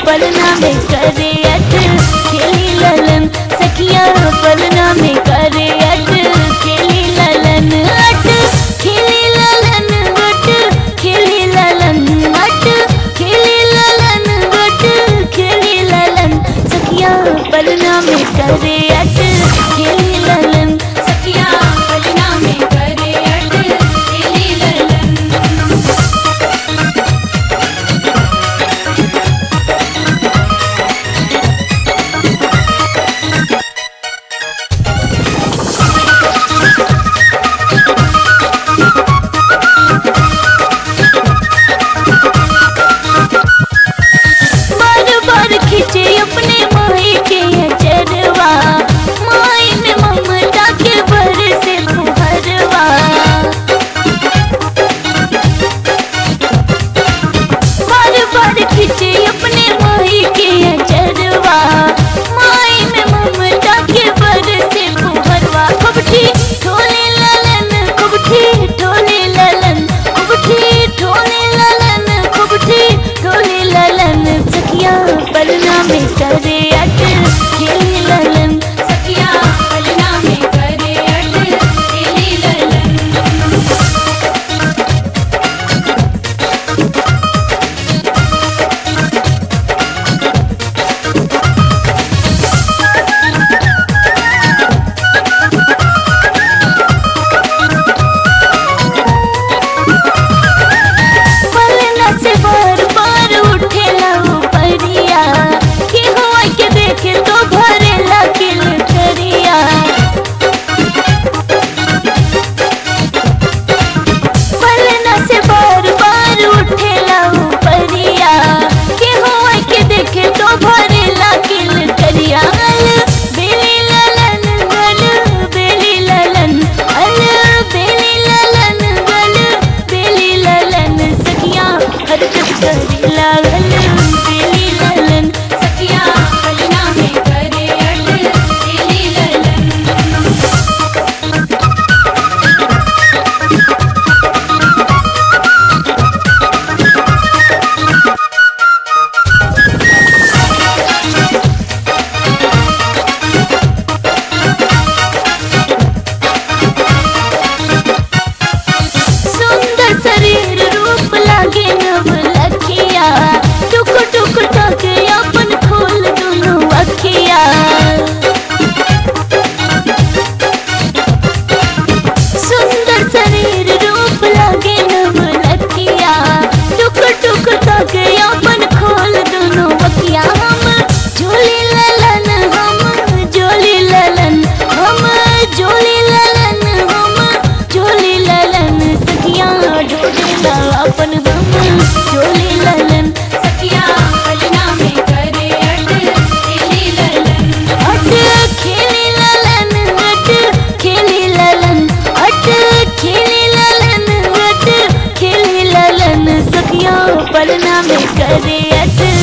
पलना में करे अट खेली ललन सखिया पलना में करे अट खेली ललन अट खेली ललन अट खेली ललन अट खेली ललन अट खेली ललन सखिया पलना में करे अट खेली ललन सखिया पलना में करे अट खेली ललन बार बार खींचे अपने माई के अचरवा माई में ममता के भर से फुहरवा बार बार खींचे अपने माई के अचरवा माई में ममता के भर से फुहरवा कुबठी ठोले ललन कुबठी ठोले ललन कुबठी ठोले ललन कुबठी ठोले ललन सखिया पलना में करे अट खेली ललन सखिया पलना में करे अट खेली ललन पलना से बार बार उठेला उपरिया कि हुआ के देखे तो भरेला किल करिया पलना से बार बार उठेला उपरिया कि हुआ के देखे तो भरेला किल करिया अल बेली ललन गल बेली ललन अल बेली ललन गल बेली ललन सखिया हरकत करी लागल बेली ललन सखिया पलना में करे अट बेली ललन सुंदर शरीर रूप लागे नव लखिया टुक टुक टक अपन खोल दुनु अखिया सुंदर शरीर रूप लागे नव लखिया टुक टुक टक अपन खोल दुनु अखिया हम झोली ललन हम झोली ललन हम झोली ललन हम झोली ललन सखिया ढोलेला अपन हम झोली ललन सखिया पलना में करे अट खेली ललन अट खेली ललन अट खेली ललन अट खेली ललन अट खेली ललन सखिया पलना में करे अट